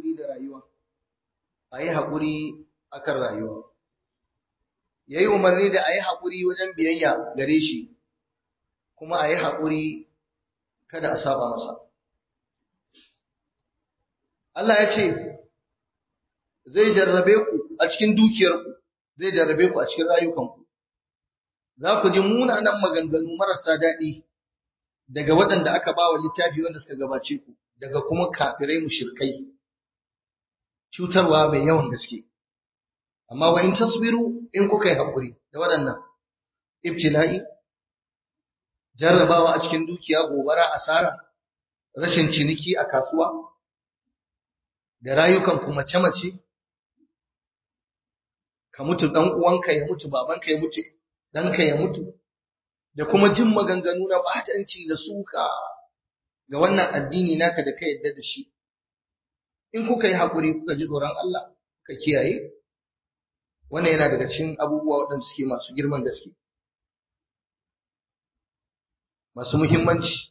haƙuri da rayuwa a yi haƙuri akan rayuwa ya yi umarni da a yi haƙuri wajen biyayya gare shi kuma a yi haƙuri kada a saba masa Allah ya ce zai jarrabe ku a cikin dukiyarku zai jarrabe ku a cikin rayukanku za ku ji munanan maganganu marasa daɗi daga waɗanda aka ba wa littafi wanda suka gabace ku daga kuma kafirai mushrikai cutarwa mai yawan gaske amma wa in tasbiru in kuka yi haƙuri da waɗannan ibtila'i jarrabawa a cikin dukiya gobara asara rashin ciniki a kasuwa da rayukan ku mace-mace ka mutu ɗan uwanka ya mutu babanka ya mutu ɗanka ya mutu da kuma jin maganganu na batanci da suka ga wannan addini naka da ka yadda da shi in kuka yi haƙuri kuka ji tsoron Allah ka kiyaye wannan yana daga cikin abubuwa waɗanda suke masu girman gaske masu muhimmanci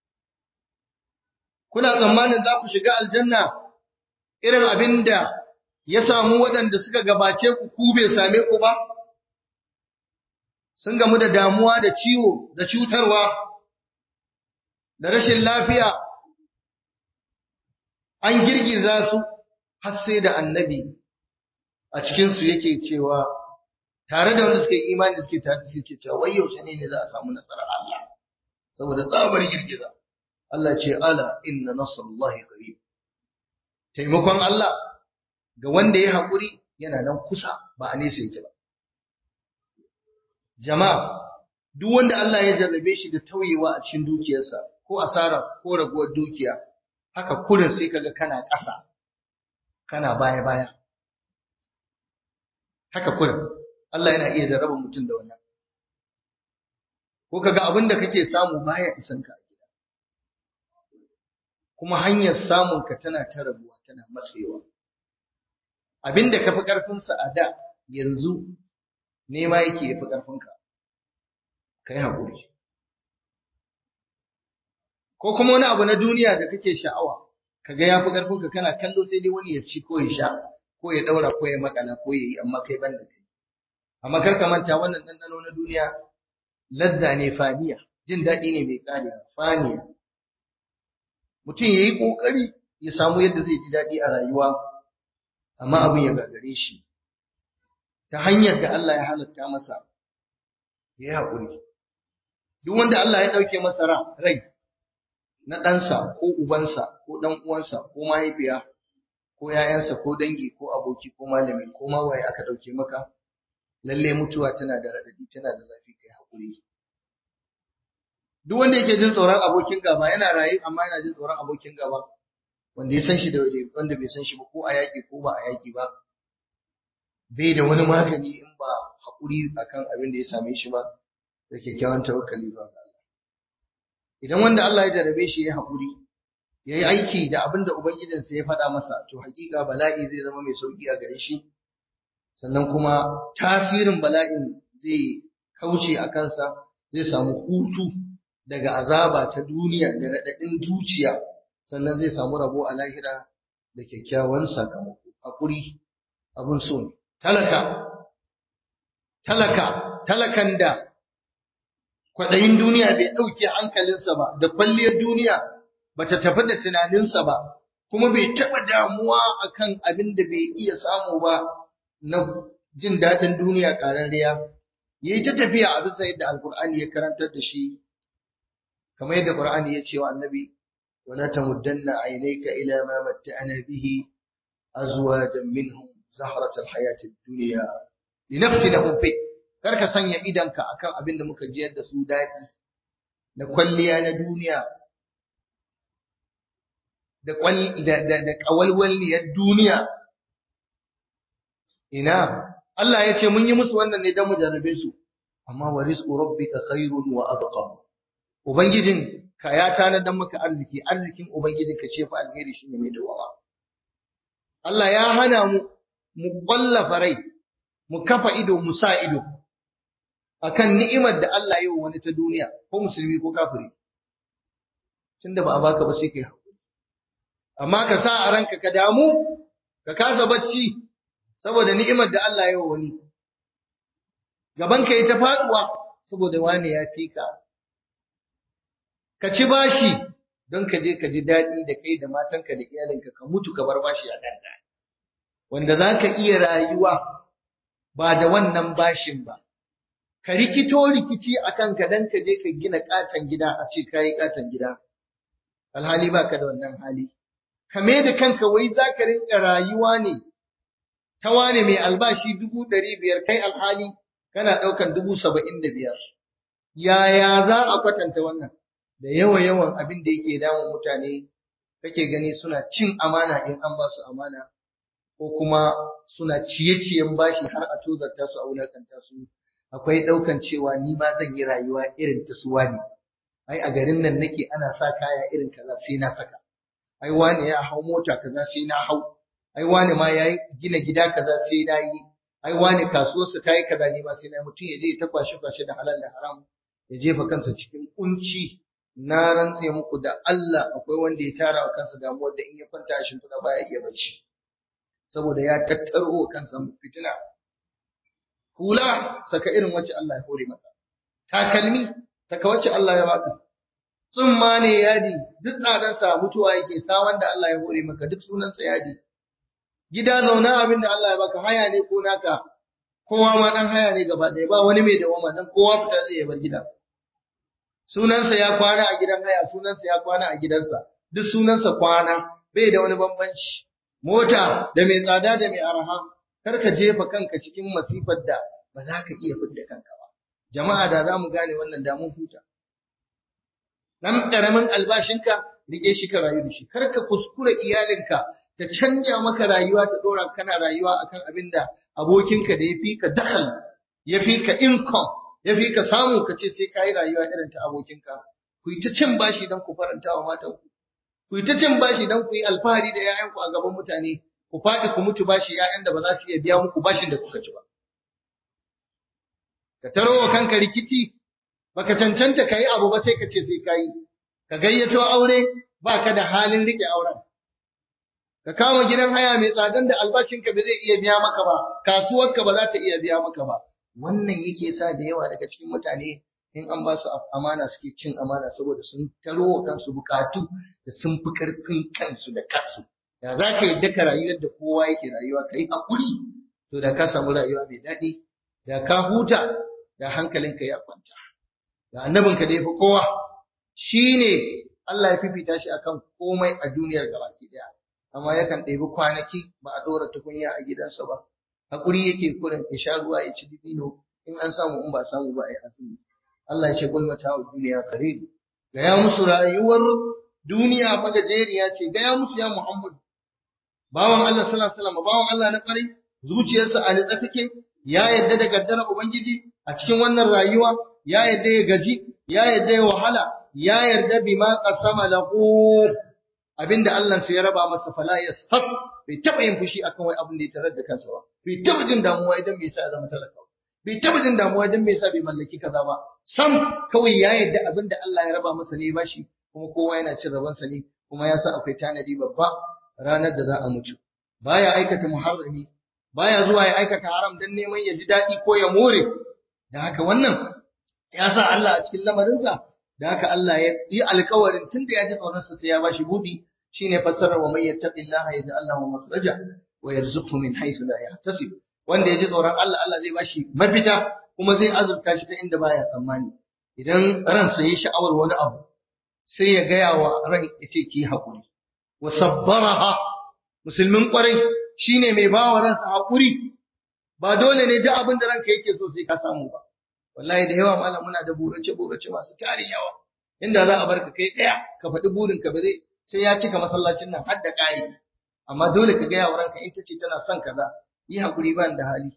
kuna tsammanin za ku shiga aljanna irin abin da ya samu waɗanda suka gabace ku ku bai same ku ba sun gamu da damuwa da ciwo da cutarwa da rashin lafiya an girgiza su har sai da annabi a cikinsu yake cewa tare da wanda suka yi imani suke tare da suke cewa wai yaushe ne ne za a samu nasarar Allah saboda tsabar girgiza Allah ce ala inna nasrullahi qarib taimakon Allah ga wanda ya haƙuri yana nan kusa ba a nesa yake ba jama'a duk wanda Allah ya jarrabe shi da tauyewa a cikin dukiyarsa ko asara ko raguwar dukiya haka kurin sai kaga kana ƙasa kana baya baya haka kurin Allah yana iya jarraba mutum da wannan ko kaga abin da kake samu baya isan ka a gida kuma hanyar samun ka tana ta rabuwa tana matsewa abin da kafi karfin sa a da yanzu nema yake yafi karfin ka kai hakuri ko kuma wani abu na duniya da kake sha'awa kaga yafi karfin ka kana kallo sai dai wani ya ci ko ya sha ko ya daura ko ya makala ko ya yi amma kai ban da kai amma kar ka manta wannan ɗanɗano na duniya ladda ne faniya jin daɗi ne mai ƙare faniya mutum ya yi ƙoƙari ya samu yadda zai ji daɗi a rayuwa amma abin ya gagare shi ta hanyar da Allah ya halatta masa ya yi haƙuri duk wanda Allah ya ɗauke masa rai na ɗansa ko ubansa ko ɗan uwansa ko mahaifiya ko ‘ya'yansa ko dangi ko aboki ko malami ko ma waye aka ɗauke maka lalle mutuwa tana da raɗaɗi tana da zafi kai haƙuri duk wanda yake jin tsoron abokin gaba yana raye amma yana jin tsoron abokin gaba wanda ya san shi da wanda bai san shi ba ko a yaƙi ko ba a yaƙi ba bai da wani magani in ba haƙuri akan abin da ya same shi ba da kyakkyawan tawakkali ba ga Allah idan wanda Allah ya jarabe shi ya haƙuri ya yi aiki da abin da ubangijinsa ya faɗa masa to haƙiƙa bala'i zai zama mai sauƙi a gare shi sannan kuma tasirin bala'in zai kauce a kansa zai samu hutu daga azaba ta duniya da raɗaɗin zuciya sannan zai samu rabo a lahira da kyakkyawan sakamako hakuri abun so ne talaka talaka talakan da kwaɗayin duniya bai ɗauke hankalinsa ba da kwalliyar duniya bata tafi da tunaninsa ba kuma bai taɓa damuwa akan abin da bai iya samu ba na jin daɗin duniya ƙararriya ya yi ta tafiya a bisa yadda alkur'ani ya karantar da shi kamar yadda qur'ani ya ce wa annabi wala tamuddanna aynayka ila ma matta'ana bihi azwajan minhum zahrat alhayat ad-dunya linaftinahum fi kar ka sanya idanka akan abin da muka jiyar da su daɗi da kwalliya na duniya da da da kawalwalniyar duniya ina Allah ya ce mun yi musu wannan ne don mu jarrabe su amma wa rizqu rabbika khairun wa abqa ubangijin ka ya tanadar maka arziki arzikin ubangijin ka ce fa alheri shine mai dawawa Allah ya hana mu mu kwallafa rai mu kafa ido mu sa ido akan ni'imar da Allah ya yi wani ta duniya ko musulmi ko kafiri tunda ba a baka ba sai kai hakuri amma ka sa a ranka ka damu ka kasa bacci saboda ni'imar da Allah ya wani gaban ka yi ta faduwa saboda wani ya fi ka ka ci bashi don ka je ka ji daɗi da kai da matanka da iyalinka ka mutu ka bar bashi a kanta wanda za ka iya rayuwa ba da wannan bashin ba ka rikito rikici a kanka don ka je ka gina katon gida a ce ka yi katon gida alhali ba ka da wannan hali kame da kanka wai za ka rinka rayuwa ne ta wane mai albashi dubu ɗari biyar kai alhali kana ɗaukan dubu saba'in da biyar yaya za a kwatanta wannan da yawa yawan abin da yake damun mutane kake gani suna cin amana in an ba su amana ko kuma suna ciye-ciyen bashi har a tozarta su a wulakanta su akwai ɗaukan cewa ni ma zan yi rayuwa irin ta suwa ne ai a garin nan nake ana sa kaya irin kaza sai na saka ai wani ya hau mota kaza sai na hau ai wani ma ya gina gida kaza sai na yi ai wani kasuwarsa ta yi kaza ne ma sai na mutum ya je ta kwashe kwashe da halal da haram ya jefa kansa cikin kunci na rantse muku da Allah akwai wanda ya tara wa kansa damuwar da in ya kwanta a shimfiɗa baya iya bacci saboda ya tattaro wa kansa fitina hula saka irin wacce Allah ya hore maka takalmi saka wacce Allah ya baka tsumma ne yadi duk tsadansa mutuwa yake sa wanda Allah ya hore maka duk sunansa yadi gida zauna abin da Allah ya baka haya ne ko naka kowa ma dan haya ne gaba ɗaya ba wani mai dawama dan kowa fita zai bar gida sunansa ya kwana a gidan haya sunansa ya kwana a gidansa duk sunansa kwana bai da wani bambanci mota da mai tsada da mai araha kar ka jefa kanka cikin masifar da ba za ka iya fidda kanka ba jama'a da za mu gane wannan damun huta dan karamin albashinka rike shi ka rayu da shi kar ka kuskura iyalinka ta canja maka rayuwa ta dora kana rayuwa akan abin da abokinka da ya fi ka dakhal ya fi ka income ya fi ka samu ka ce sai ka yi rayuwa irin ta abokinka ku yi ta cin bashi don ku faranta wa matanku ku yi ta cin bashi don ku yi alfahari da 'ya'yanku a gaban mutane ku faɗi ku mutu bashi 'ya'yan da ba za su iya biya muku bashin da kuka ci ba ka taro wa kanka rikici baka cancanta ka yi abu ba sai ka ce sai ka yi ka gayyato aure ba ka da halin rike auren ka kama gidan haya mai tsadan da albashinka ba zai iya biya maka ba kasuwarka ba za ta iya biya maka ba wannan yake sa da yawa daga cikin mutane in an ba su amana suke cin amana saboda sun taro wa kansu bukatu da sun fi karfin kansu da kansu da za ka yadda ka rayuwar da kowa yake rayuwa ka yi haƙuri to da ka samu rayuwa mai daɗi da ka huta da hankalinka ya kwanta da annabinka da ya fi kowa shi ne Allah ya fifita shi akan komai a duniyar gabaki ɗaya amma yakan ɗebi kwanaki ba a ɗora tukunya a gidansa ba haƙuri yake kurin ya sha ruwa ya ci dibino in an samu in ba samu ba a yi azumi Allah ya ce kul mata duniya qarib gaya musu rayuwar duniya magajeriya ce gaya musu ya Muhammad bawan Allah sallallahu alaihi wasallam bawan Allah na ƙwarai zuciyarsa a nitsa take ya yadda da gaddara ubangiji a cikin wannan rayuwa ya yadda ya gaji ya yadda ya wahala ya yarda bima qasama lahu abinda Allah sai ya raba masa fala yashat bai taba yin fushi akan wai abin da ya tarar da kansa ba bai taba jin damuwa idan bai sa ya zama talaka bai taba jin damuwa idan bai sa bai mallaki kaza ba sam kawai ya yarda abinda Allah ya raba masa ne bashi kuma kowa yana cin rabansa ne kuma ya san akwai tanadi babba ranar da za a mutu baya aikata muharrami baya zuwa ya aikata haram dan neman ya ji daɗi ko ya more da haka wannan ya sa Allah a cikin lamarinsa da haka Allah ya yi alkawarin tunda ya ji tsoronsa sai ya bashi budi shine fassarar wa may yattaqillaha yaj'al lahu makhraja wa yarzuqhu min haythu la yahtasib wanda ya ji tsoron Allah Allah zai bashi mafita kuma zai azurta shi ta inda baya tsammani idan ransa ya sha'awar wani abu sai ya gaya wa ran ya ce ki haƙuri wa sabbaraha musulmin kwarai shine mai bawa ransa haƙuri ba dole ne duk abin da ranka yake so sai ka samu ba wallahi da yawa malam muna da burace burace masu tarin yawa inda za a barka kai daya ka faɗi burin ka ba zai sai ya cika masallacin nan har da ƙari amma dole ka ga yawa ranka in tace tana son kaza yi hakuri ban da hali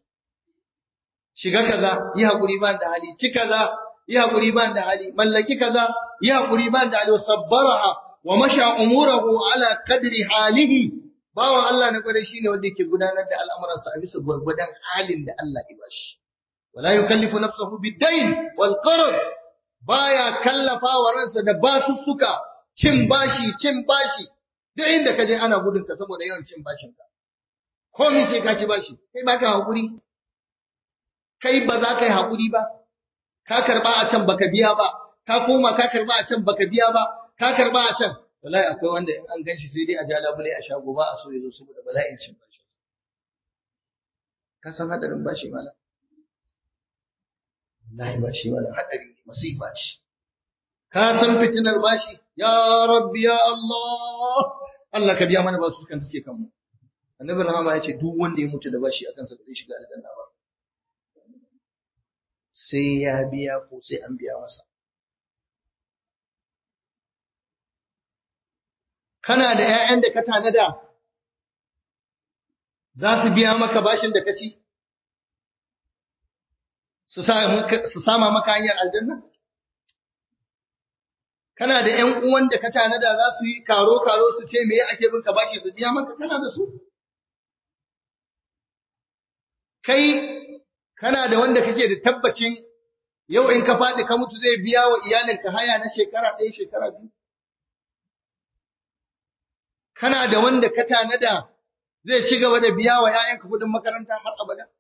shiga kaza yi hakuri ban da hali ci kaza yi hakuri ban da hali mallaki kaza yi hakuri ban da hali sabbaraha wa masha umurahu ala qadri halihi bawan Allah na kware shine wanda yake gudanar da al'amuransa a bisa gwargwadon halin da Allah ya bashi wala yukallifu nafsahu bid-dayn wal qarad baya kallafa wa ransa da basussuka cin bashi cin bashi duk inda ka je ana gudun ka saboda yawan cin bashin ka komai sai ka ci bashi kai ba ka hakuri kai ba za ka yi hakuri ba ka karba a can baka biya ba ka koma ka karba a can baka biya ba ka karba a can wallahi akwai wanda in an ganshi sai dai a ja labule a shago ba a so ya zo saboda bala'in cin bashi ka san hadarin bashi malam wallahi bashi malam hadari ne masifa ce ka san fitinar bashi ya rabbi ya Allah Allah ka biya mana basu kan suke kanmu annabi rahama ya ce duk wanda ya mutu da bashi akan sa bai shiga aljanna ba sai ya biya ko sai an biya masa kana da ƴaƴan da ka tanada za su biya maka bashin da ka ci su sama maka hanyar aljanna kana da ƴan uwan da ka tanada za su yi karo karo su ce me ake bin ka bashi su biya maka kana da su kai kana da wanda kake da tabbacin yau in ka faɗi ka mutu zai biya wa iyalinka haya na shekara ɗaya shekara biyu kana da wanda ka tanada zai ci gaba da biya wa ‘ya'yanka kuɗin makaranta har abada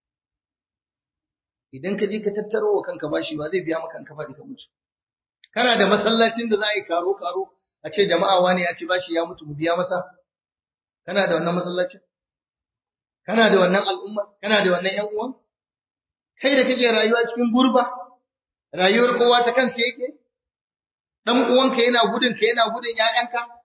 idan ka je ka tattaro wa kanka bashi ba zai biya maka kanka faɗi ka mutu kana da masallacin da za a yi karo karo a ce jama'a wani ya ci bashi ya mutu mu biya masa kana da wannan masallacin kana da wannan al'umma kana da wannan ‘yan uwan kai da kake rayuwa cikin gurba rayuwar kowa ta kansa yake dan uwanka yana gudun ka yana gudun ƴaƴanka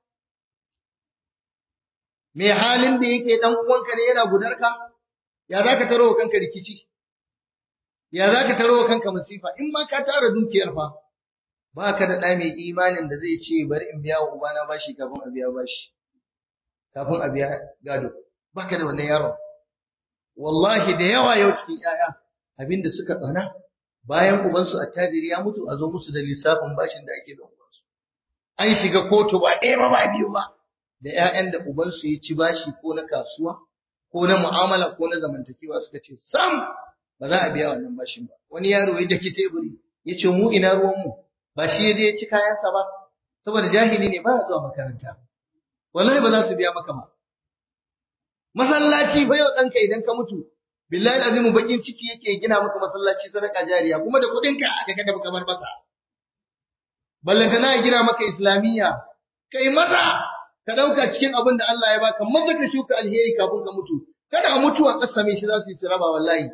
me halin da yake dan uwanka ne yana gudarka ya zaka taro kanka rikici ya zaka taro kanka masifa in ma ka tara dukiyar fa baka da ɗa mai imanin da zai ce bari in biya wa ubana bashi kafin a biya bashi kafin a biya gado baka da wannan yaron wallahi da yawa yau cikin ƴaƴa abinda suka tsana bayan ubansu attajiri ya mutu a zo musu da lissafin bashin da ake da ubansu an shiga kotu ba ɗaya ba ba biyu ba da ƴaƴan da ubansu ya ci bashi ko na kasuwa ko na mu'amala ko na zamantakewa suka ce sam ba za a biya wannan bashin ba wani yaro ya daki teburi ya ce mu ina ruwan mu ba shi ya je ya ci kayansa ba saboda jahili ne ba ya zuwa makaranta wallahi ba za su biya maka ba masallaci fa yau ɗanka idan ka mutu billahi azimu bakin ciki yake gina maka masallaci sadaka jariya kuma da kuɗin ka aka kada baka bar masa ballanta na gina maka islamiyya kai maza ka dauka cikin abin da Allah ya baka maza ka shuka alheri kafin ka mutu kada mutuwa kasame shi za su yi siraba wallahi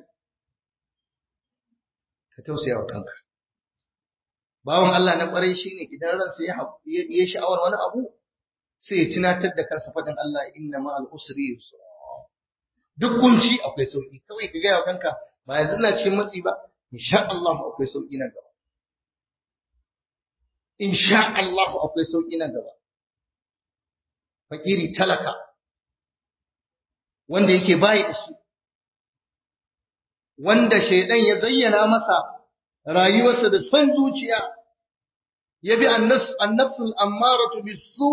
ka tausaya wa kanka bawan Allah na kwarai shine idan ransa ya ya sha'awar wani abu sai ya tunatar da kansa faɗin Allah inna ma'al usri yusra duk kunci akwai sauki kawai ka gaya wa kanka ba yanzu ina cikin matsi ba insha Allah akwai sauki nan gaba insha Allah akwai sauki nan gaba fakiri talaka wanda yake bayi da shi wanda shaidan ya zayyana masa rayuwarsa da son zuciya ya bi annafsul ammaratu bisu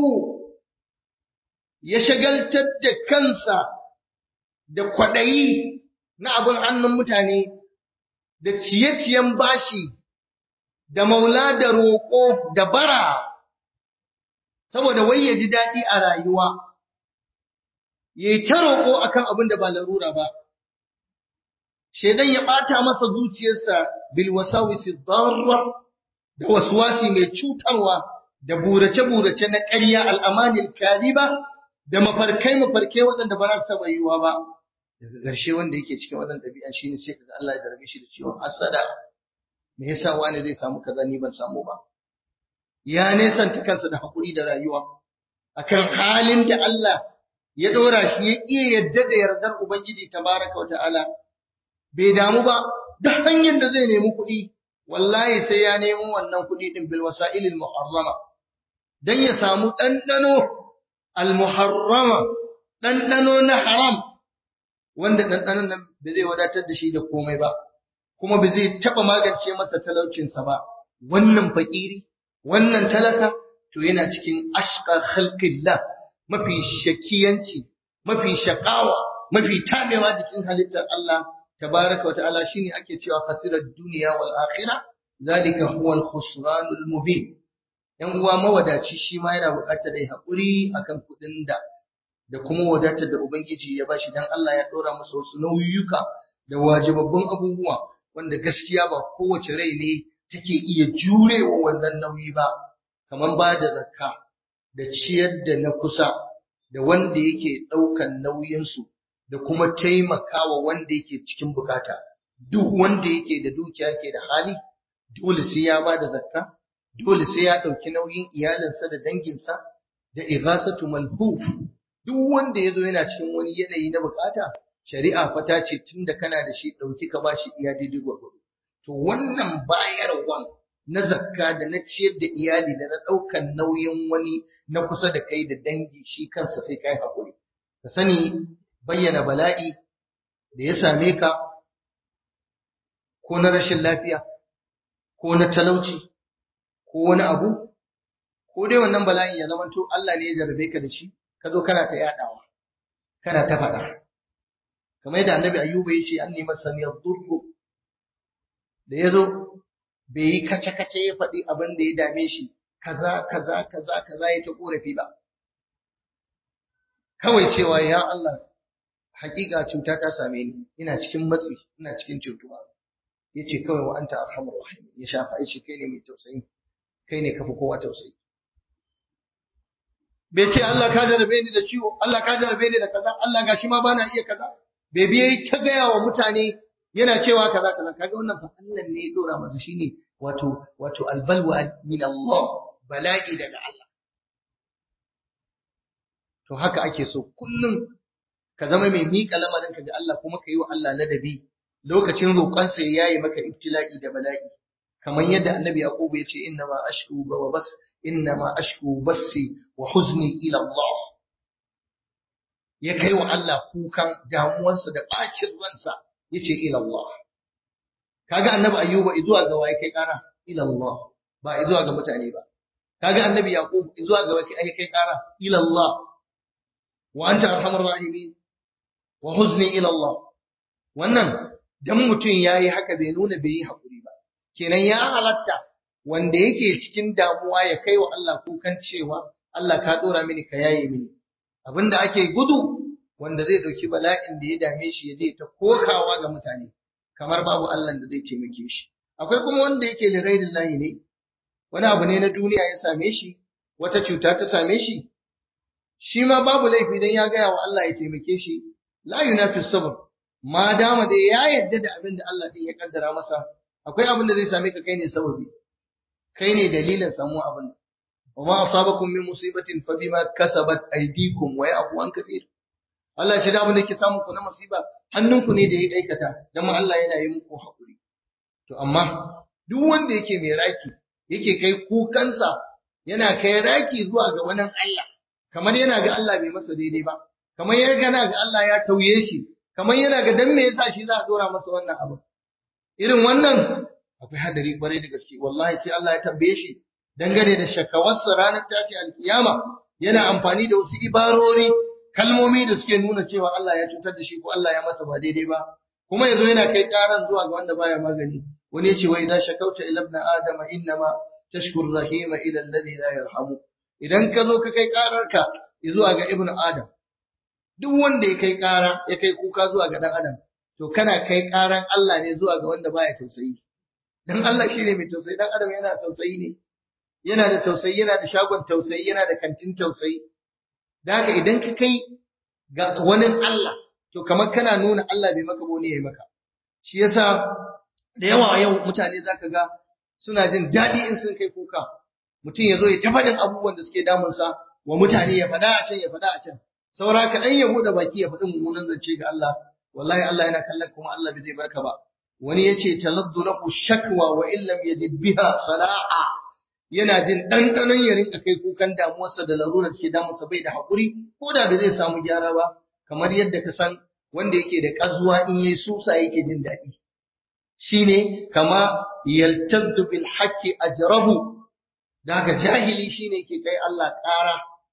ya shagaltar da kansa da kwaɗayi na abin hannun mutane da ciye-ciyen bashi da maula da roƙo da bara saboda wai ya ji daɗi a rayuwa ya yi ta roƙo akan abin da ba larura ba shaidan ya ɓata masa zuciyarsa bil wasawisi darra da waswasi mai cutarwa da burace-burace na ƙarya al'amanil kariba da mafarkai mafarkai waɗanda ba za su taɓa yiwuwa ba daga ƙarshe wanda yake cikin wannan ɗabi'a shine sai kaga Allah ya darbe shi da ciwon hasada me yasa wani zai samu kaza ni ban samu ba ya nesanta kansa da hakuri da rayuwa akan halin da Allah ya dora shi ya iya yadda da yardar ubangiji tabaraka wata'ala bai damu ba da hanyar da zai nemi kuɗi wallahi sai ya nemo wannan kuɗi din bil wasa'ilil muharrama dan ya samu ɗanɗano al muharrama ɗanɗano na haram wanda ɗanɗanon nan ba zai wadatar da shi da komai ba, kuma ba zai taɓa magance masa talaucinsa ba, wannan fakiri, wannan talaka, to yana cikin ashka halƙillah mafi shakiyanci, mafi shakawa, mafi tamewa jikin halittar Allah, tabaraka wa ta'ala shine ake cewa khasirar duniya wal akhira zalika huwa al khusranul mubin ‘yan uwa mawadaci shi ma yana buƙatar ya haƙuri akan kuɗin da da kuma wadatar da Ubangiji ya bashi dan Allah ya ɗora masa wasu nauyuka da wajibabbun abubuwa wanda gaskiya ba kowace rai ne take iya jurewa wannan nauyi ba kamar ba da zakka da ciyar da na kusa da wanda yake ɗaukan nauyinsu da kuma taimakawa wanda yake cikin bukata duk wanda yake da dukiya ke da hali dole sai ya ba da zakka dole sai ya ɗauki nauyin iyalinsa da danginsa da ighasatu malhuf duk wanda ya zo yana cikin wani yanayi na bukata shari'a fa ta ce tunda kana da shi ɗauki ka ba shi iya daidai gwargwado to wannan bayarwan na zakka da na ciyar da iyali da na ɗaukan nauyin wani na kusa da kai da dangi shi kansa sai kai haƙuri ka sani bayyana bala'i da ya same ka ko na rashin lafiya ko na talauci ko wani abu ko dai wannan bala'in ya zama to Allah ne ya jarabe ka da shi ka zo kana ta yadawa kana ta faɗa kamar yadda annabi ayyuba ya ce an nemi saniyar durru da ya zo bai yi kace-kace ya faɗi abin da ya dame shi kaza kaza kaza kaza ya ta korafi ba kawai cewa ya Allah hakika cuta ta same ni ina cikin matsi ina cikin cutuwa yace kawai wa anta arhamur rahim ya shafa shi kai ne mai tausayi kai ne kafi kowa tausayi bai ce Allah ka jarabe ni da ciwo Allah ka jarabe ni da kaza Allah gashi ma bana iya kaza bai biye ta gaya wa mutane yana cewa kaza kaza kaga wannan fa Allah ne ya dora masa shine wato wato albalwa min Allah bala'i daga Allah to haka ake so kullum ka zama mai miƙa lamarin ka ga Allah kuma ka yi wa Allah ladabi lokacin roƙonsa ya yayi maka ibtila'i da bala'i kamar yadda annabi yaqub ya ce inna ma ashku wa bas inna ma ashku basi wa huzni ila Allah ya kai wa Allah kukan damuwarsa da bacin ransa yace ila Allah kaga annabi ayyuba izuwa ga waye kai kara ila Allah ba izuwa ga mutane ba kaga annabi yaqub izuwa ga waye kai kara ila Allah wa anta arhamur rahimin wa huzni ila Allah wannan dan mutum yayi haka bai nuna bai yi hakuri ba kenan ya halatta wanda yake cikin damuwa ya kai wa Allah kukan cewa Allah ka dora mini ka yaye mini abinda ake gudu wanda zai dauki bala'in da ya dame shi ya je ta kokawa ga mutane kamar babu Allah da zai taimake shi akwai kuma wanda yake da ghairil lahi ne wani abu ne na duniya ya same shi wata cuta ta same shi shi ma babu laifi dan ya gaya wa Allah ya taimake shi la yunafi sabr ma dama da ya yadda da abin da Allah din ya kaddara masa akwai abin da zai same ka kai ne sababi kai ne dalilin samu abin wa ma asabakum min musibatin fa bima kasabat aydikum wa ya'fu an kaseer Allah shi da abin da yake samu ku na musiba hannunku ne da ya aikata dan ma Allah yana yi muku hakuri to amma duk wanda yake mai raki yake kai kukansa yana kai raki zuwa ga wani Allah kamar yana ga Allah bai masa daidai ba kamar yana gana ga Allah ya tauye shi kamar yana ga dan me yasa shi za a dora masa wannan abu irin wannan akwai hadari kwarai da gaske wallahi sai Allah ya tambaye shi dangane da shakawarsa ranar tashi alkiyama yana amfani da wasu ibarori kalmomi da suke nuna cewa Allah ya cutar da shi ko Allah ya masa ba daidai ba kuma yazo yana kai karan zuwa ga wanda baya magani wani yace wa idza shakauta ila ibn adama innama tashkur rahima ila alladhi la yarhamu idan ka zo ka kai kararka zuwa ga ibn adam duk wanda ya kai kara ya kai kuka zuwa ga dan adam to kana kai karan Allah ne zuwa ga wanda baya tausayi dan Allah shine mai tausayi dan adam yana tausayi ne yana da tausayi yana da shagon tausayi yana da kantin tausayi da haka idan ka kai ga wani Allah to kamar kana nuna Allah bai maka bane yayi maka shi yasa da yawa yau mutane zaka ga suna jin daɗi in sun kai kuka mutum ya zo ya ta faɗin abubuwan da suke damunsa wa mutane ya faɗa a can ya faɗa a can saura kaɗan ya buɗe baki ya faɗi mummunan zance ga Allah wallahi Allah yana kallon kuma Allah bai zai barka ba wani yace taladdu lahu shakwa wa illam yajid biha sala'a yana jin ɗanɗanon ya rinka kai kukan damuwarsa da larurar ke damunsa bai da haƙuri ko da bai zai samu gyara ba kamar yadda ka san wanda yake da ƙazuwa in yayi susa yake jin daɗi shine kama yaltaddu bil haqqi ajrabu daga jahili shine yake kai Allah ƙara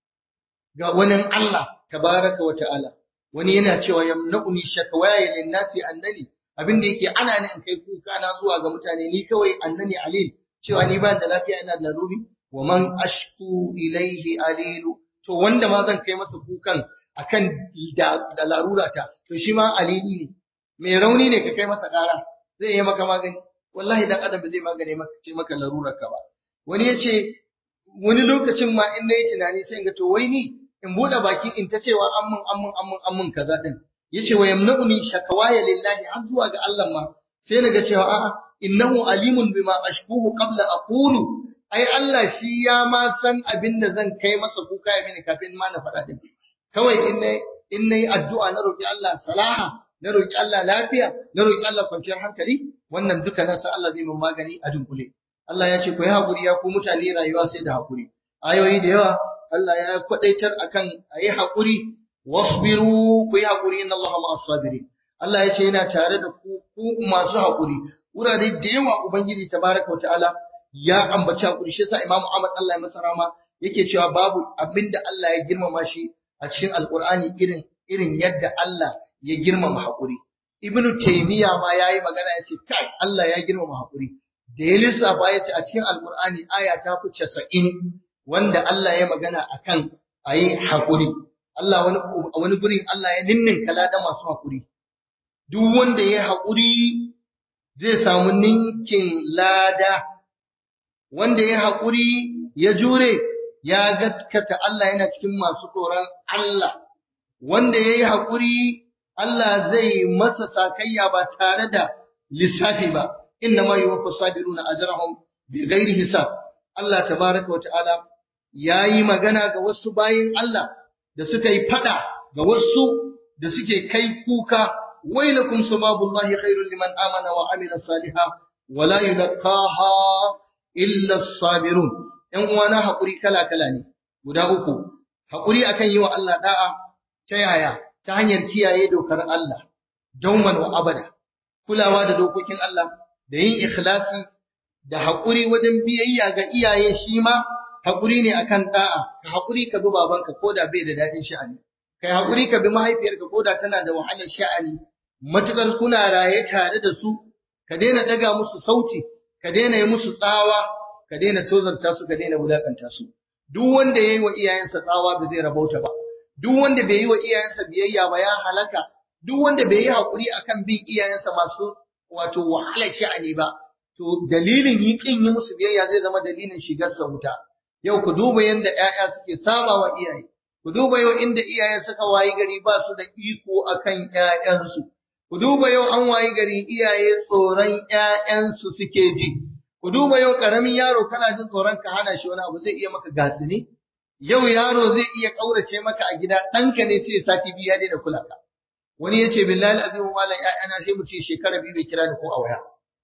ga wani Allah tabaraka wa ta'ala wani yana cewa yamna'uni shakwaya lin nasi annani abinda yake ana ni in kai kuka na zuwa ga mutane ni kawai annani alil cewa ni ba da lafiya ina da laruri wa man ashku ilaihi alilu to wanda ma zan kai masa kukan akan da, da larura ta to shi ma alilu ne mai rauni ne ka kai masa ƙara zai yi maka magani wallahi dan adam ba zai magane maka ce maka larurar ka ba wani yace wani lokacin ma in nayi tunani sai in ga to wai ni in bude baki in ta cewa ammun ammun ammun ammun kaza din yace wa yamna'uni shakawaya lillahi har zuwa ga Allah ma sai naga cewa a'a innahu alimun bima ashkuhu qabla aqulu ai Allah shi ya ma san abin da zan kai masa kuka ya mini kafin ma na faɗa din kawai in nayi in nayi addu'a na roki Allah salaha na roki Allah lafiya na roki Allah kwanciyar hankali wannan duka na san Allah zai min magani a dunkule Allah ya ce ku yi hakuri ya ku mutane rayuwa sai da hakuri ayoyi da yawa Allah ya kwadaitar akan ayi hakuri wasbiru ku yi hakuri inna Allah ma'as sabirin Allah ya ce yana tare da ku ku masu hakuri wurare da yawa ubangiji tabaraka wa ta'ala ya ambaci hakuri shi yasa Imam Ahmad Allah ya masa rama yake cewa babu abinda Allah ya girmama shi a cikin Alqur'ani irin irin yadda Allah ya girmama hakuri Ibn Taymiyyah ma yayi magana yace kai Allah ya girmama hakuri da ya lissafa yace a cikin Alqur'ani aya ta fi 90 wanda Allah ya magana akan ayi hakuri Allah wani wani gurin Allah ya ninninka ladan masu hakuri duk wanda ya hakuri zai samu ninkin lada wanda ya hakuri ya jure ya gaskata Allah yana cikin masu tsoron Allah wanda yayi hakuri Allah zai masa sakayya ba tare da lissafi ba inna ma yuwaffa sabiruna ajrahum bighairi hisab Allah tabaraka wa ta'ala yayi magana ga wasu bayin Allah da suka yi fada ga wasu da suke kai kuka wailakum sababullahi khairul liman amana wa amila salihan wala yulqaha illa as-sabirun ɗan uwana hakuri kala kala ne guda uku hakuri akan yi wa Allah da'a ta yaya ta hanyar kiyaye dokar Allah dauman wa abada kulawa da dokokin Allah da yin ikhlasi da hakuri wajen biyayya ga iyaye shi ma hakuri ne akan da'a ka hakuri ka bi babanka koda bai da dadin sha'ani kai hakuri ka bi mahaifiyarka koda tana da wahalar sha'ani matukar kuna raye tare da su ka daina daga musu sauti ka daina yi musu tsawa ka daina tozarta su ka daina wulakanta su duk wanda yayi wa iyayensa tsawa ba zai rabauta ba duk wanda bai yi wa iyayensa biyayya ba ya halaka duk wanda bai yi hakuri akan bin iyayensa masu wato wahalar sha'ani ba to dalilin yi kin yi musu biyayya zai zama dalilin shigar sa wuta yau ku duba yanda ƴaƴa suke saba wa iyaye ku duba yau inda iyayen suka wayi gari ba su da iko akan ƴaƴansu ku duba yau an wayi gari iyaye tsoron ƴaƴansu suke ji ku duba yau karamin yaro kana jin tsoron ka hana shi wani abu zai iya maka gasini yau yaro zai iya kaurace maka a gida ɗanka ne sai sati biyu ya daina kula ka wani ya ce billahi azimu malam ƴaƴana sai mu ce shekara biyu bai kira ni ko a waya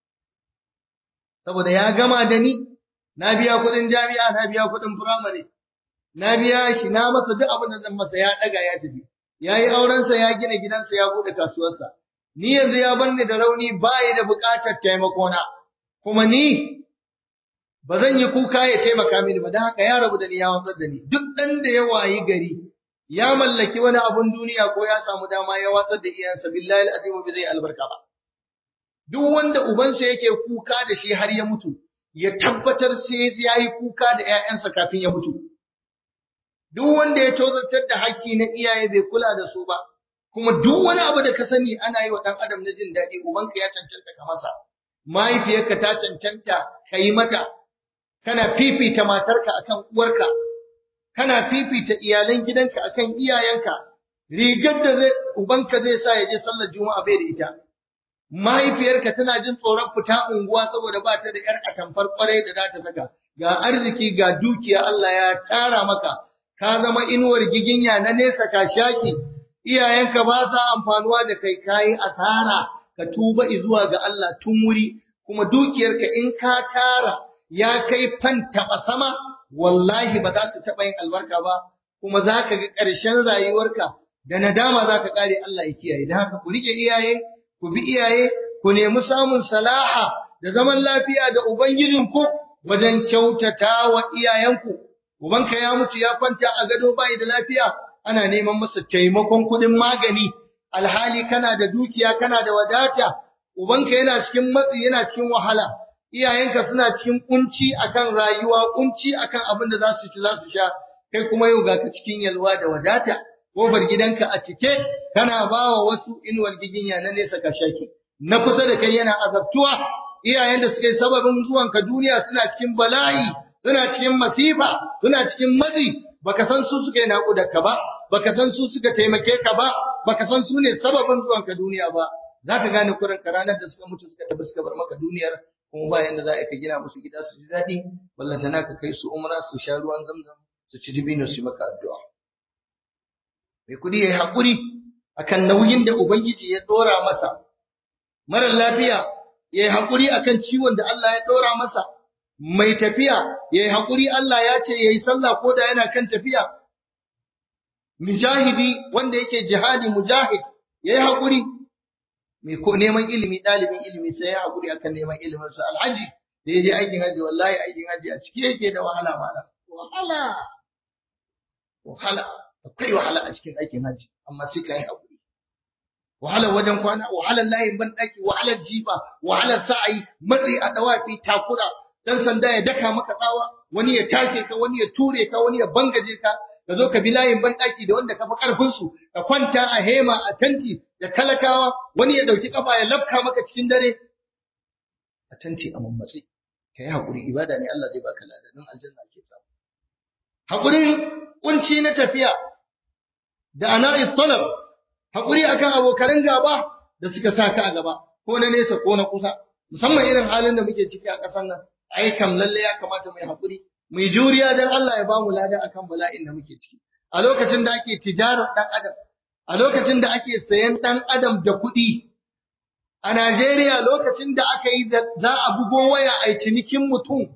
saboda ya gama da ni na biya kuɗin jami'a na biya kuɗin firamare na biya shi na masa duk abin da zan masa ya ɗaga ya tafi ya yi aurensa ya gina gidansa ya buɗe kasuwarsa ni yanzu ya bar ni da rauni ba ya da buƙatar taimakona kuma ni ba zan yi kuka ya taimaka mini ba don haka ya rabu da ni ya watsar da ni duk ɗan da ya wayi gari ya mallaki wani abun duniya ko ya samu dama ya watsar da iyansa billahi alazim bai zai albarka ba duk wanda ubansa yake kuka da shi har ya mutu ya tabbatar sai ya yi kuka da ƴaƴansa kafin ya mutu duk wanda ya tozartar da haƙƙi na iyaye bai kula da su ba kuma duk wani abu da ka sani ana yi wa ɗan adam na jin daɗi ubanka ya cancanta ka masa mahaifiyarka ta cancanta ka yi mata kana fifita matarka akan uwarka kana fifita iyalan gidanka akan iyayenka rigar da zai ubanka zai sa ya je sallar juma'a bai da ita mahaifiyarka tana jin tsoron fita unguwa saboda ba ta da yar atamfar kwarai da za ta saka ga arziki ga dukiya Allah ya tara maka ka zama inuwar giginya na nesa ka shaki iyayenka ba sa amfanuwa da kai kayi asara ka tuba zuwa ga Allah tun wuri kuma dukiyarka in ka tara ya kai fanta sama wallahi ba za su taɓa yin albarka ba kuma za ka ga ƙarshen rayuwarka da nadama za ka ƙare Allah ya kiyaye da haka ku riƙe iyaye ku bi iyaye ku nemi samun salaha da zaman lafiya da ubangijinku wajen kyautata wa iyayenku ubanka ya mutu ya kwanta a gado bai da lafiya ana neman masa taimakon kuɗin magani alhali kana da dukiya kana da wadata ubanka yana cikin matsi yana cikin wahala iyayenka suna cikin kunci akan rayuwa kunci akan abin da za su ci za su sha kai kuma yau ga ka cikin yalwa da wadata kofar gidanka a cike kana bawa wasu inuwar giginya na nesa ka shaki na kusa da kai yana azabtuwa iyayen da suka yi sababin zuwanka duniya suna cikin bala'i suna cikin masifa suna cikin matsi baka san su suka yi naƙudarka ba baka san su suka taimake ka ba baka san su ne sababin zuwanka duniya ba zaka gane kurin ka ranar da suka mutu suka tafi suka bar maka duniyar kuma ba yanda za a ka gina musu gida su ji daɗi ballantana ka kai su umra su sha ruwan zamzam su ci dibino su yi maka addu'a mai kuɗi ya yi haƙuri akan nauyin da ubangiji ya ɗora masa marar lafiya ya yi haƙuri akan ciwon da Allah ya ɗora masa mai tafiya ya yi haƙuri Allah ya ce ya yi sallah ko da yana kan tafiya mujahidi wanda yake jihadi mujahid ya yi haƙuri mai ko neman ilimi ɗalibin ilimi sai ya haƙuri akan neman ilimin sa alhaji da ya je aikin haji wallahi aikin haji a cike yake da wahala malam wahala wahala akwai wahala a cikin aikin haji amma sai ka yi haƙuri wahalar wajen kwana wahalar layin banɗaki wahalar jifa wahalar sa'ayi matsi a dawafi takura dan sanda ya daka maka tsawa wani ya take ka wani ya ture ka wani ya bangaje ka ka zo ka bi layin banɗaki da wanda ka fi ƙarfin su ka kwanta a hema a tanti da talakawa wani ya ɗauki kafa ya lafka maka cikin dare a tanti a mammatsi ka yi haƙuri ibada ne Allah zai baka ladan aljanna ke samu haƙurin kunci na tafiya da ana'i talab haƙuri akan abokan gaba da suka sa ka a gaba ko na nesa ko na kusa musamman irin halin da muke ciki a ƙasar nan ai kam lalle ya kamata mu yi haƙuri mu yi juriya dan Allah ya bamu lada akan bala'in da muke ciki a lokacin da ake tijarar dan adam a lokacin da ake sayan dan adam da kuɗi a Najeriya lokacin da aka yi za a bugo waya a cinikin mutum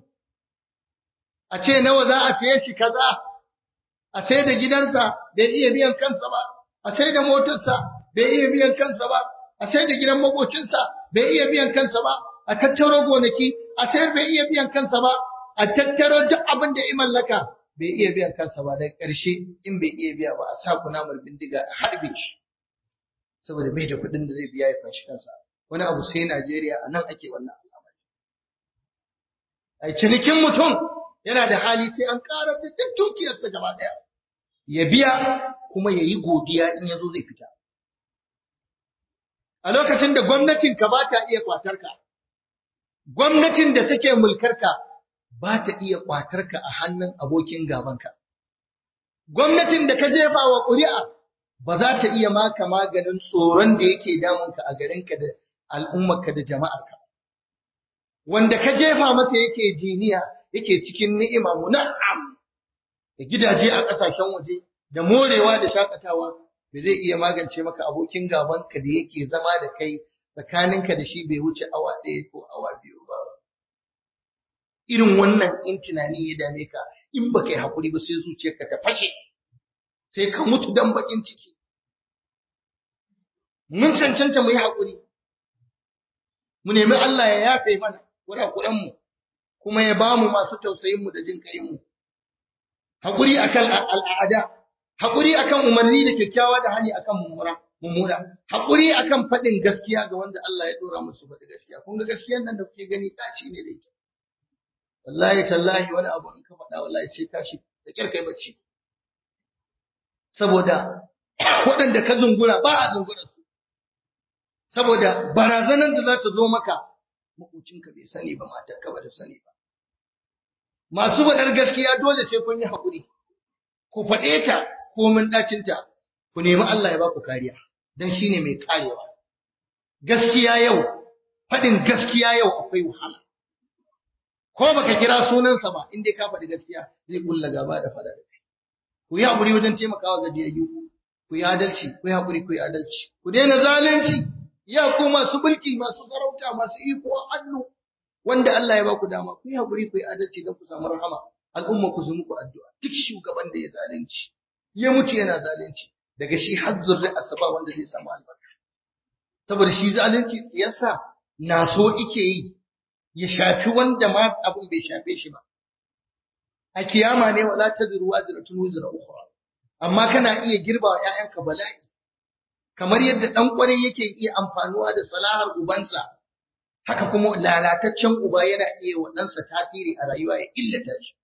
a ce nawa za a saye shi kaza a sai da gidansa bai iya biyan kansa ba a sai da motarsa bai iya biyan kansa ba a sai da gidan makocinsa bai iya biyan kansa ba a tattaro gonaki a sayar bai iya biyan kansa ba a tattaro duk abin da ya mallaka bai iya biyan kansa ba da ƙarshe in bai iya biya ba a sa kunamar bindiga a harbe shi saboda bai da kuɗin da zai biya ya fashi kansa wani abu sai Najeriya a nan ake wannan al'amari a cinikin mutum yana da hali sai an ƙarar da duk dukiyarsa gaba ɗaya ya biya kuma ya yi godiya in ya zo zai fita a lokacin da gwamnatinka ba ta iya kwatarka gwamnatin da take mulkarka ba ta iya kwatarka a hannun abokin gabanka gwamnatin da ka jefa wa ƙuri'a ba za ta iya maka maganin tsoron da yake damunka a garinka da al'ummarka da jama'arka wanda ka jefa masa yake jiniya yake cikin ni'ima muna'am da gidaje a ƙasashen waje da morewa da shakatawa ba zai iya magance maka abokin gabanka da yake zama da kai tsakaninka da shi bai wuce awa ɗaya ko awa biyu ba. Irin wannan in tunani ya dame ka in ba kai haƙuri ba sai zuciyarka ta fashe, sai ka mutu dan baƙin ciki. Mun cancanta mu yi haƙuri, mu nemi Allah ya yafe mana kurakuranmu kuma ya ba mu masu tausayinmu da jin kayinmu. Haƙuri akan al'ada, haƙuri akan umarni da kyakkyawa da hani akan mummura. mummuna hakuri akan faɗin gaskiya ga wanda Allah ya dora musu faɗi gaskiya kun ga gaskiyar nan da kuke gani ɗaci ne da ita wallahi tallahi wani abu in ka faɗa wallahi sai tashi da kyar kai bacci saboda waɗanda ka zungura ba a zungura su saboda barazanar da za ta zo maka makocinka bai sani ba matarka ba ta sani ba masu faɗar gaskiya dole sai kun yi haƙuri ku faɗe ta komin ɗacinta ku nemi Allah ya ba ku kariya don shi ne mai karewa. Gaskiya yau, faɗin gaskiya yau akwai wahala. Ko baka kira sunansa ba, inda ka faɗi gaskiya zai kulla gaba da faɗa da kai. Ku yi haƙuri wajen taimakawa gajiyayyu, ku yi adalci, ku yi haƙuri, ku yi adalci. Ku daina zalunci, ya ku masu mulki, masu sarauta, masu iko a hannu, wanda Allah ya ba ku dama, ku yi haƙuri, ku yi adalci don ku samu rahama. Al'umma ku su muku addu'a, duk shugaban da ya zalunci, ya mutu yana zalunci, daga shi har zurri asaba wanda zai samu albarka saboda shi zalunci tsiyarsa na so ike yi ya shafi wanda ma abin bai shafe shi ba a kiyama ne wala tazru wazratun wizra ukhra amma kana iya girba wa ƴaƴanka bala'i kamar yadda dan kwarai yake iya amfanuwa da salahar ubansa haka kuma lalataccen uba yana iya wa ɗansa tasiri a rayuwa ya illata shi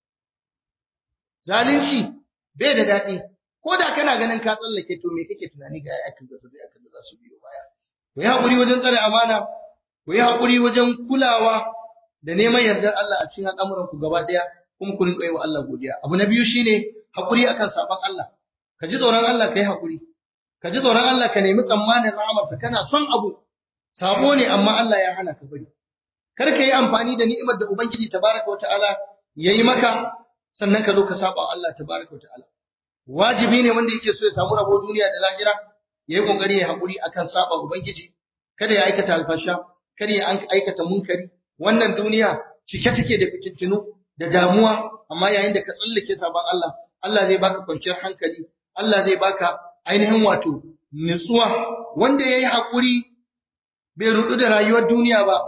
zalunci bai da daɗi ko da kana ganin ka tsallake to me kake tunani ga yakin da zai akan da za su biyo baya ku yi haƙuri wajen tsare amana ku yi haƙuri wajen kulawa da neman yardar Allah a cikin al'amuran ku gaba ɗaya kuma ku rinƙa yi wa Allah godiya abu na biyu shine haƙuri akan sabon Allah ka ji tsoron Allah ka yi haƙuri ka ji tsoron Allah ka nemi tsammanin rahamarsa kana son abu sabo ne amma Allah ya hana ka bari kar ka yi amfani da ni'imar da ubangiji tabaraka wa ta'ala yayi maka sannan ka zo ka saba Allah tabaraka wa ta'ala wajibi ne wanda yake so ya samu rabo duniya da lahira ya yi kokari ya haƙuri akan saba ubangiji kada ya aikata alfasha kada ya aikata munkari wannan duniya cike take da fitintinu da damuwa amma yayin da ka tsallake sabon Allah Allah zai baka kwanciyar hankali Allah zai baka ainihin wato nutsuwa wanda yayi haƙuri bai rudu da rayuwar duniya ba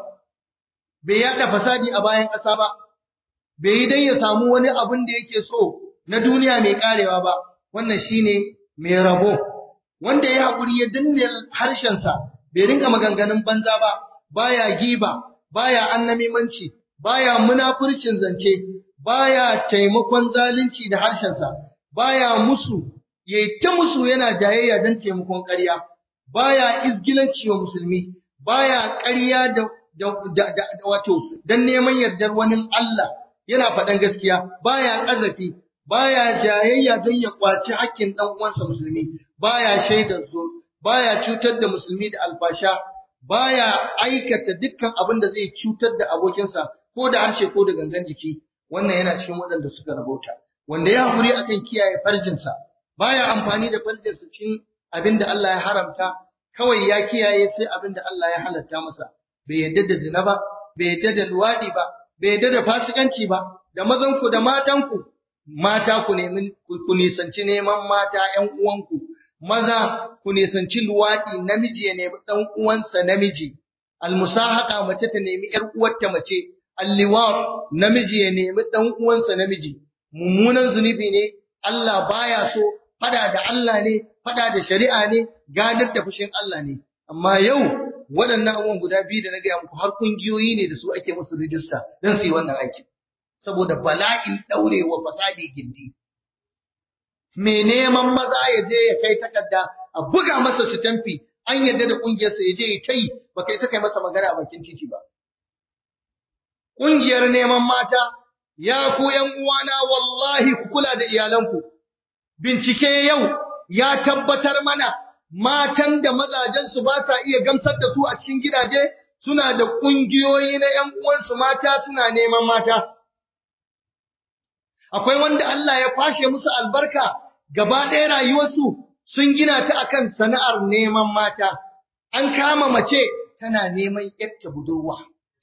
bai yada fasadi a bayan ƙasa ba bai yi dan ya samu wani abin da yake so na duniya mai karewa ba wannan shine mai rabo wanda ya haƙuri ya danne harshensa bai rinka maganganun banza ba baya giba baya annamimanci baya munafurcin zance baya taimakon zalunci da harshensa baya musu yayi ta musu yana jayayya dan taimakon ƙarya baya izgilanci wa musulmi baya ƙarya da da wato dan neman yardar wani Allah yana faɗan gaskiya baya ƙazafi baya jayayya don ya kwaci hakkin dan uwansa musulmi baya shaidar zur baya cutar da musulmi da alfasha baya aikata dukkan abin da zai cutar da abokinsa ko da harshe ko da gangan jiki wannan yana cikin waɗanda suka rabauta wanda ya hakuri akan kiyaye farjinsa baya amfani da farjinsa cikin abin da Allah ya haramta kawai ya kiyaye sai abin da Allah ya halatta masa bai yadda da zina ba bai yadda da luwadi ba bai yadda da fasikanci ba da mazanku da matanku mata ku nemi ku nisanci neman mata ƴan uwanku maza ku nisanci luwadi namiji ya nemi dan uwansa namiji almusahaqa mace ta nemi ƴar uwarta mace alliwat namiji ya nemi dan uwansa namiji mummunan zunubi ne Allah baya so fada da Allah ne fada da shari'a ne gadar da fushin Allah ne amma yau waɗannan abubuwan guda biyu da na gaya muku har kungiyoyi ne da su ake musu rijista don su yi wannan aikin saboda bala'in ɗaurewa fasadi gindi. Mai neman maza ya je ya kai takarda a buga masa su tamfi an yarda da ƙungiyarsa ya je ya kai ba kai saka masa magana a bakin titi ba. Ƙungiyar neman mata ya ku ‘yan uwana wallahi ku kula da iyalanku. Bincike yau ya tabbatar mana matan da mazajensu ba sa iya gamsar da su a cikin gidaje suna da ƙungiyoyi na ‘yan uwansu mata suna neman mata. akwai wanda Allah ya kwashe musu albarka gaba ɗaya rayuwarsu sun gina ta akan sana'ar neman mata an kama mace tana neman yarta budurwa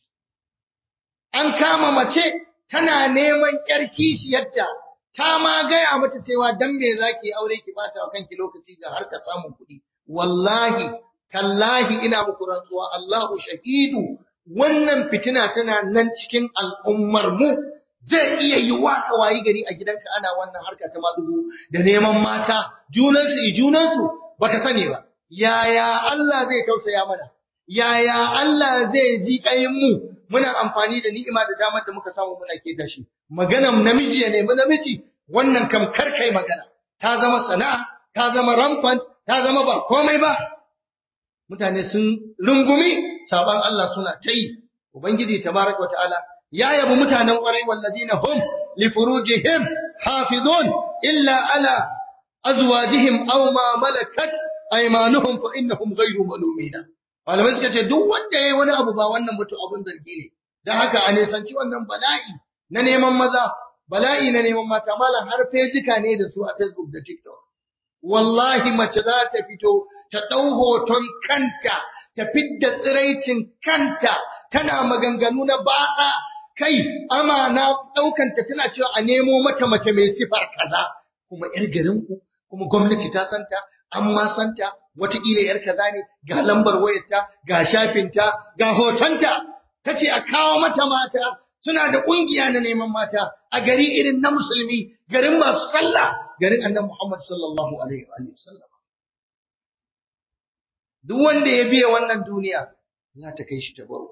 an kama mace tana neman yar kishiyarta ta ma gaya mata cewa dan me zaki aure ki bata wa kanki lokaci ga harka samun kuɗi wallahi tallahi ina muku rantsuwa Allahu shahidu wannan fitina tana nan cikin al'ummar mu zai iya yi wa ka wayi gari a gidanka ana wannan harka ta madugu da neman mata junansu i junansu baka sani ba yaya Allah zai tausaya mana yaya Allah zai ji kayin mu muna amfani da ni'ima da damar da muka samu muna keta shi maganan namiji ya nemi namiji wannan kam karkai magana ta zama sana'a ta zama rampant ta zama ba komai ba mutane sun rungumi saban Allah suna ta yi ubangiji tabaraka wa ta'ala ya yabi mutanen ƙwarai wallazina hum li furujihim hafizun illa ala azwajihim aw ma malakat aymanuhum fa innahum ghayru malumina malamai suka ce duk wanda yayi wani abu ba wannan mutu abun zargi ne dan haka a nisanci wannan bala'i na neman maza bala'i na neman mata malam har fejika ne da su a Facebook da TikTok wallahi mace za ta fito ta ɗau hoton kanta ta fidda tsiraicin kanta tana maganganu na batsa kai amana ɗaukanta tana cewa a nemo mata mace mai sifar kaza kuma ‘yar garinku kuma gwamnati ta santa an ma santa wataƙila ‘yar kaza ne ga lambar wayarta ga shafinta ga hotonta ta ce a kawo mata mata suna da ƙungiya na neman mata a gari irin na musulmi garin masu sallah garin annabi Muhammad sallallahu alaihi wa sallam duk wanda ya biya wannan duniya za ta kai shi ta baro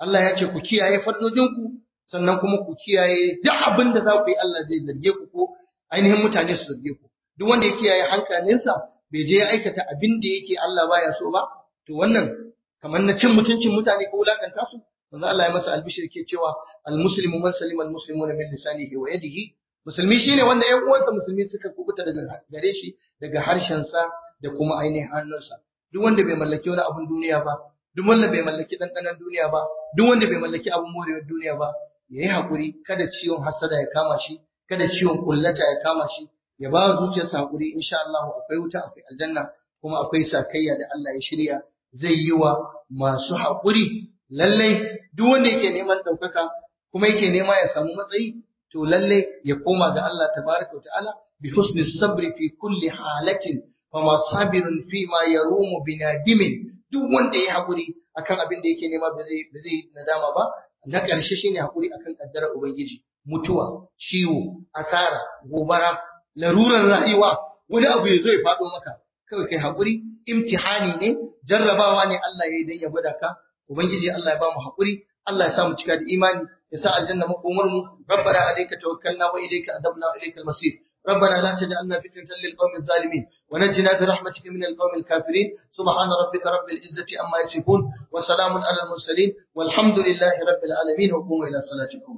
Allah ya ce ku kiyaye fardojinku sannan kuma ku kiyaye duk abin da za ku yi Allah zai zarge ku ko ainihin mutane su zarge ku duk wanda ya kiyaye hankalinsa bai je ya aikata abin da yake Allah baya so ba to wannan kamar na cin mutuncin mutane ko wulakanta su manzo Allah ya masa albishir ke cewa almuslimu man salima almuslimuna min lisanihi wa yadihi musulmi shine wanda ƴan uwansa musulmi suka kubuta daga gare shi daga harshensa da kuma ainihin hannunsa duk wanda bai mallaki wani abun duniya ba duk wanda bai mallaki ɗanɗanon duniya ba duk wanda bai mallaki abun morewar duniya ba yayi hakuri kada ciwon hasada ya kama shi kada ciwon kullata ya kama shi ya ba zuciyarsa hakuri insha Allah akwai wuta akwai aljanna kuma akwai sakayya da Allah ya shirya zai yi wa masu hakuri lallai duk wanda yake neman ɗaukaka kuma yake nema ya samu matsayi to lallai ya koma ga Allah tabaraka wa ta'ala bi husni sabri fi kulli halatin wa ma sabirun fi ma yarumu binadimin duk wanda ya hakuri akan abin da yake nema ba zai ba zai nadama ba na ƙarshe shine hakuri akan kaddarar ubangiji mutuwa ciwo asara gobara larurar rayuwa wani abu ya zo ya faɗo maka kawai kai hakuri imtihani ne jarrabawa ne Allah ya yi dan ya gwada ka ubangiji Allah ya ba mu hakuri Allah ya sa mu cika da imani ya sa aljanna makomar mu rabbana alayka tawakkalna wa ilayka adabna wa ilaykal masir ربنا لا تجعلنا فتنة للقوم الظالمين ونجنا برحمتك من القوم الكافرين سبحان ربك رب العزة عما يصفون وسلام على المرسلين والحمد لله رب العالمين وقوموا إلى صلاتكم